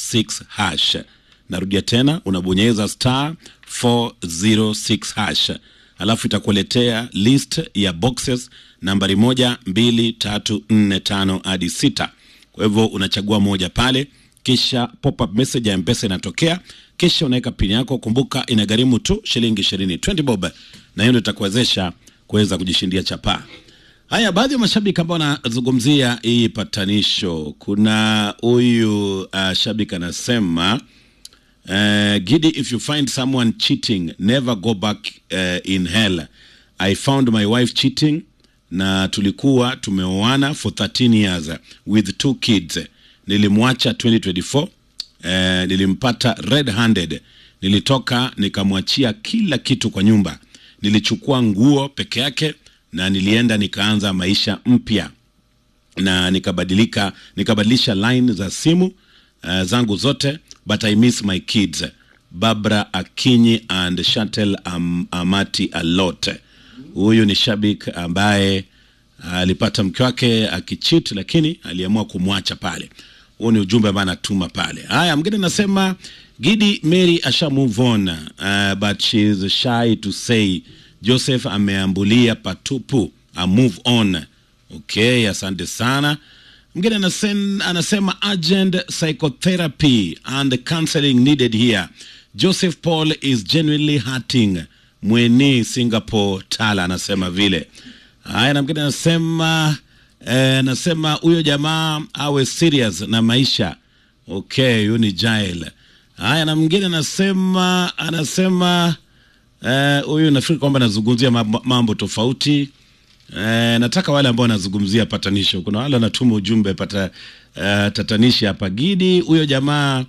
406 hash. Narudia tena, unabonyeza star 406 hash, alafu itakuletea list ya boxes nambari moja, mbili, tatu, nne, tano hadi sita. Kwa hivyo unachagua moja pale, kisha pop up message ya mpesa inatokea, kisha unaweka pini yako. Kumbuka inagharimu tu shilingi ishirini 20 bob, na hiyo ndio itakuwezesha kuweza kujishindia chapaa. Haya, baadhi ya mashabiki ambao wanazungumzia hii patanisho. Kuna huyu uh, shabiki anasema uh, Gidi, if you find someone cheating never go back uh, in hell. I found my wife cheating na tulikuwa tumeoana for 13 years with two kids. Nilimwacha 2024 uh, nilimpata red handed. Nilitoka nikamwachia kila kitu kwa nyumba, nilichukua nguo peke yake na nilienda nikaanza maisha mpya na nikabadilika nikabadilisha line za simu uh, zangu zote but I miss my kids Barbara Akinyi and Chantel Am, Amati a lot. Huyu ni shabik ambaye alipata mke wake akichit, lakini aliamua kumwacha pale. Huo ni ujumbe ambao anatuma pale. Haya, mgine nasema Gidi Mary asha move on uh, but she is shy to say Joseph ameambulia patupu a move on. Okay, asante sana. Mgine anasen, anasema urgent psychotherapy and counseling needed here. Joseph Paul is genuinely hurting. Mweni Singapore Tala anasema vile. Haya, na mgine anasema eh, anasema huyo jamaa awe serious na maisha. Okay, huyu ni Jael. Haya, na mwingine anasema anasema huyu uh, nafikiri kwamba anazungumzia mambo, mambo tofauti uh, nataka wale ambao wanazungumzia patanisho. Kuna wale wanatuma ujumbe pata uh, tatanishi hapa Gidi, huyo jamaa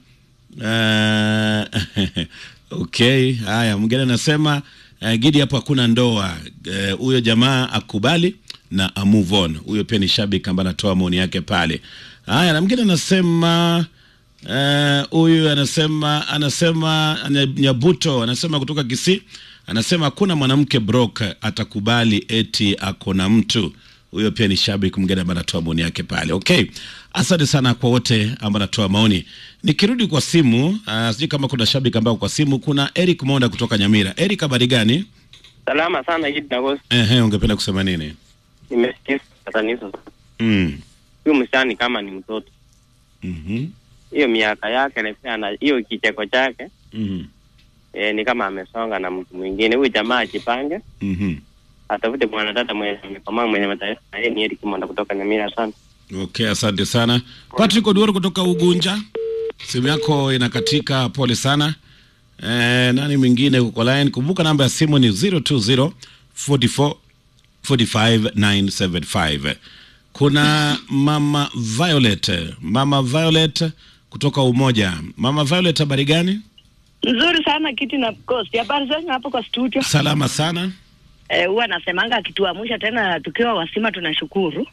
uh, okay. Haya, mwingine anasema uh, Gidi, hapo hakuna ndoa huyo uh, jamaa akubali na a move on. Huyo pia ni shabiki ambaye anatoa maoni yake pale. Haya, na mwingine anasema huyu uh, anasema anasema Nyabuto anasema kutoka Kisii, anasema hakuna mwanamke brok atakubali eti ako na mtu huyo. Pia ni shabiki mwingine ambaye anatoa maoni yake pale. Okay, asante sana kwa wote ambao anatoa maoni. Nikirudi kwa simu, uh, sijui kama kuna shabiki ambao kwa simu. Kuna Eric Monda kutoka Nyamira. Eric, habari gani? Salama sana Gidi Nagos. Ehe, ungependa kusema nini? Nimesikia patanizo. Mm. Huyu msichana kama ni mtoto. Mhm. Hiyo miaka yake na pia na hiyo kicheko chake Mhm. eh, ni kama amesonga na mtu mwingine. Huyu jamaa ajipange, Mhm. atafute mwanadada mwenye amekomaa mwenye mataifa. Na yeye ni Eric Monda kutoka Nyamira sana. Okay, asante sana Patrick Oduor kutoka Ugunja. Simu yako inakatika, pole sana. Eh, nani mwingine uko line? Kumbuka namba ya simu ni 020 44 45 975. Kuna mama Violet, mama Violet kutoka Umoja. Mama Violet, habari gani? Nzuri sana kiti na Coast. Habari zenyu hapo kwa studio? Salama sana. Eh, huwa nasemanga akituamsha tena tukiwa wasima tunashukuru.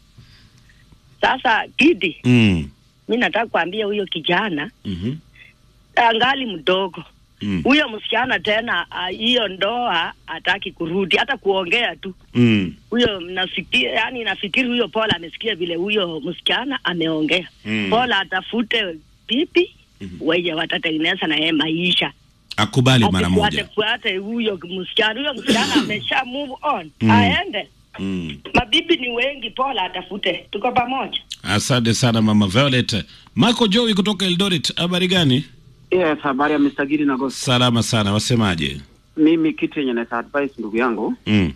Sasa Kidi, Mm. mi nataka kuambia huyo kijana Mhm. angali mdogo Mm. huyo msichana tena ah, hiyo ndoa hataki kurudi hata kuongea tu Mm. huyo nafikia yani nafikiri huyo Paul amesikia vile huyo msichana ameongea Mm. Paul atafute pipi wenye watatengeneza na yeye maisha Akubali mara Asifuate- moja. fuate huyo msichana huyo msichana amesha move on Mm. aende Mm. mabibi ni wengi Paul atafute tuko pamoja Asante sana mama Violet. Marco Joey kutoka Eldoret, habari gani? Yes, habari ya Mr. Gidi na Ghost. Salama sana, wasemaje? Mimi kitu yenye naweza advise ndugu yangu Mm.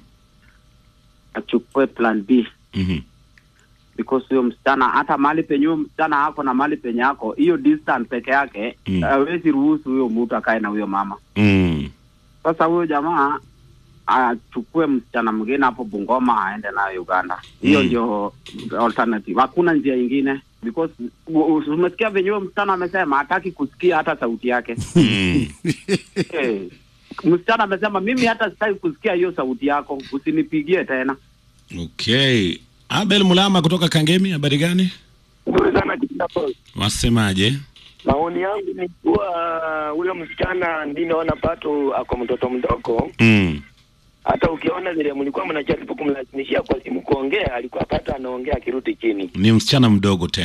achukue plan B Mhm. because huyo msichana hata mahali penye huyo msichana ako na mahali penye ako, hiyo distance peke yake Mm. hawezi ruhusu huyo mtu akae na huyo mama. Mm. Sasa huyo jamaa achukue msichana mwingine hapo Bungoma aende nayo Uganda. Hiyo Mm. ndio alternative, hakuna njia ingine because u- u- umesikia venye huyo msichana amesema hataki kusikia hata sauti yake. Mm. Eh, msichana amesema mimi hata sitaki kusikia hiyo sauti yako, usinipigie tena. Okay. Abel Mulama kutoka Kangemi, habari gani? Nzuri sana Kitapos. Wasemaje? Maoni yangu ni kuwa huyo msichana ndi naona pato ako mtoto mdogo. Mm. Hata ukiona vile mlikuwa mnajaribu kumlazimishia kwa simu kuongea, alikuwa pato anaongea akirudi chini. Ni msichana mdogo tena.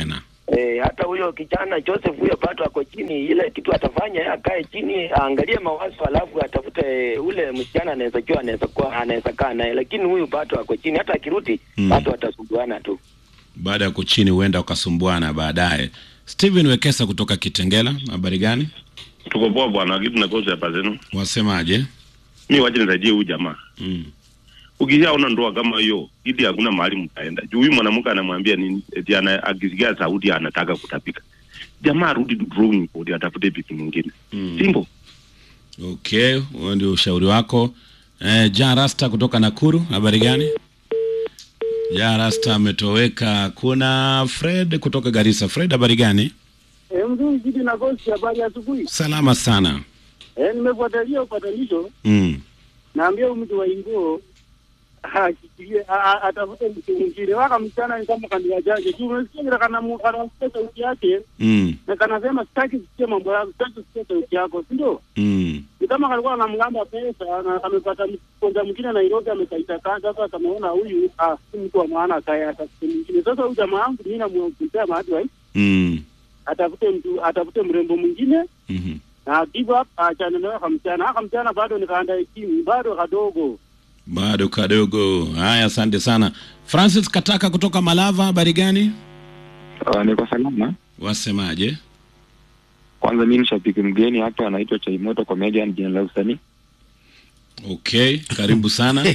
Eh, hata huyo kijana Joseph huyo bado ako chini, ile kitu atafanya yeye akae chini aangalie mawazo, alafu atafute ule msichana anaweza kuwa anaweza kuwa anaweza kaa naye, lakini huyu bado ako chini, hata akirudi Mm. bado atasumbuana tu. baada ya kuchini huenda ukasumbuana baadaye. Steven Wekesa kutoka Kitengela, habari gani? Tuko poa bwana, kitu nakosa hapa zenu. Wasemaje? Mi wacha nisaidie huyu jamaa. Mm. Ukishaona ndoa kama hiyo, ili hakuna mahali mtaenda. Juu huyu mwanamke anamwambia nini? Eti ana akisikia sauti anataka kutapika. Jamaa arudi drawing board atafute bibi mwingine. Mm. Simple. Okay, huo ndio ushauri wako. Eh, Ja Rasta kutoka Nakuru, habari gani? Ja Rasta ametoweka. Kuna Fred kutoka Garissa. Fred, habari gani? Eh, mzuri jiji na gosi, habari ya asubuhi. Salama sana. Eh, nimefuatilia upatanisho, Mm. naambia huyu mtu wa Ingo akikirie atafute mtu mwingine. Waka msichana ni kama kandia jaje tu, unasikia vile kana mu- anasikia sauti yake Mm. na kanasema sitaki kusikia mambo yako, sitaki kusikia sauti yako, si ndio? Mm. Ni kama kalikuwa anamgamba pesa na amepata mkonja mwingine Nairobi, amekaita kazi sasa, akameona huyu ah, si mtu wa maana, akaya atafute mwingine. Sasa huyu jamaa wangu mimi namumpea maadvice Mm. atafute mtu, atafute mrembo mwingine Mhm. na give up achane nayo kamchana aka mchana bado nikaanda chini bado kadogo Bado kadogo. Haya, asante sana. Francis Kataka kutoka Malava, habari gani? Uh, niko salama. Wasemaje? Kwanza mimi ni shabiki mgeni hapa, anaitwa Chaimoto Comedian, jina la usanii. Okay, karibu sana.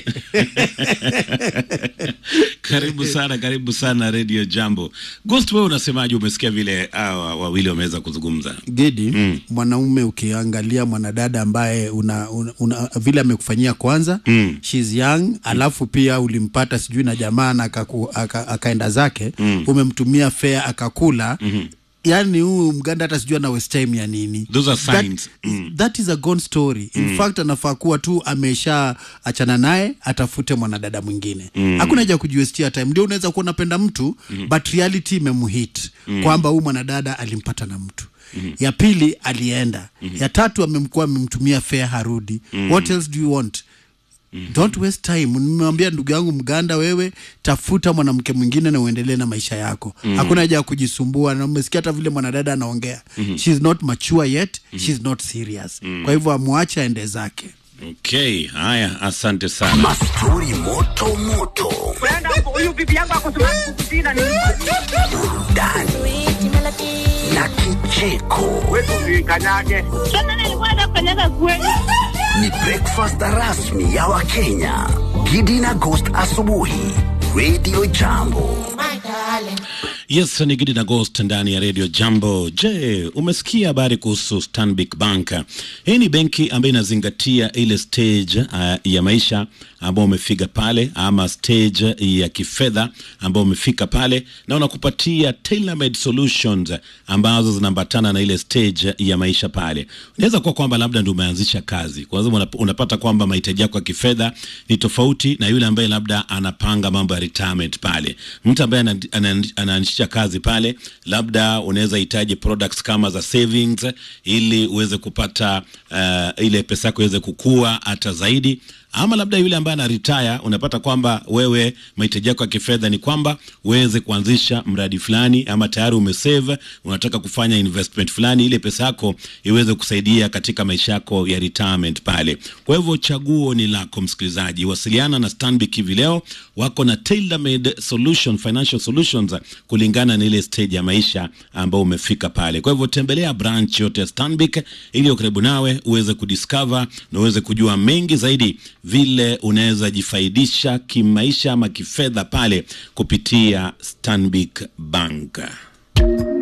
karibu sana, karibu sana Radio Jambo. Ghost, wewe unasemaje? Umesikia vile hawa wawili wameweza kuzungumza? Gedi, Mm. mwanaume ukiangalia mwanadada ambaye una, una, una vile amekufanyia kwanza Mm. she's young, alafu pia ulimpata sijui na jamaa na akaku- aka- akaenda zake Mm. umemtumia fare akakula Mhm. yani huyu mganda hata sijui ana waste time ya nini Those are That- signs. Mm. that is a gone story in fact anafaa kuwa tu amesha achana naye atafute mwanadada mwingine Mm. hakuna haja ya kujiwestia time ndio unaweza kuwa unapenda mtu but reality imemhit kwamba huyu mwanadada alimpata na mtu ya pili alienda ya tatu amemkuwa amemtumia fare harudi what else do you want don't waste time nimewambia ndugu yangu mganda wewe tafuta mwanamke mwingine na uendelee na maisha yako hakuna haja ya kujisumbua na umesikia hata vile mwanadada anaongea she's not mature yet she's not serious kwa hivyo amwache aende zake Okay, haya, asante sana. Mastori moto moto. huyu bibi yangu akosimama kukusina ni Burudani na kicheko. kanyage tena nilikuwa nataka kukanyaga kweli Ni breakfast rasmi ya Wakenya. Gidi na Ghost asubuhi. Radio Jambo. Yes, ni Gidi na Ghost ndani ya Radio Jambo. Je, umesikia habari kuhusu Stanbic Bank? Hii ni benki ambayo inazingatia ile stage uh, ya maisha ambao umefika pale ama stage ya kifedha ambao umefika pale na unakupatia tailor-made solutions ambazo zinaambatana na ile stage ya maisha pale. Inaweza kuwa kwamba labda ndio umeanzisha kazi, kwa hivyo unap- unapata kwamba mahitaji yako ya kifedha ni tofauti na yule ambaye labda anapanga mambo ya retirement pale. Mtu ambaye ana- ana- anaanzisha kazi pale, labda unaweza hitaji products kama za savings ili uweze kupata uh, ile pesa yako iweze kukua hata zaidi ama labda yule ambaye ana retire unapata kwamba wewe mahitaji yako ya kifedha ni kwamba uweze kuanzisha mradi fulani ama tayari umesave unataka kufanya investment fulani ile pesa yako iweze kusaidia katika maisha yako ya retirement pale kwa hivyo chaguo ni lako msikilizaji wasiliana na Stanbic hivi leo wako na tailor made solution financial solutions kulingana na ile stage ya maisha ambao umefika pale kwa hivyo tembelea branch yote ya Stanbic iliyo karibu nawe uweze kudiscover na uweze kujua mengi zaidi vile unaweza jifaidisha kimaisha ama kifedha pale kupitia Stanbic Bank.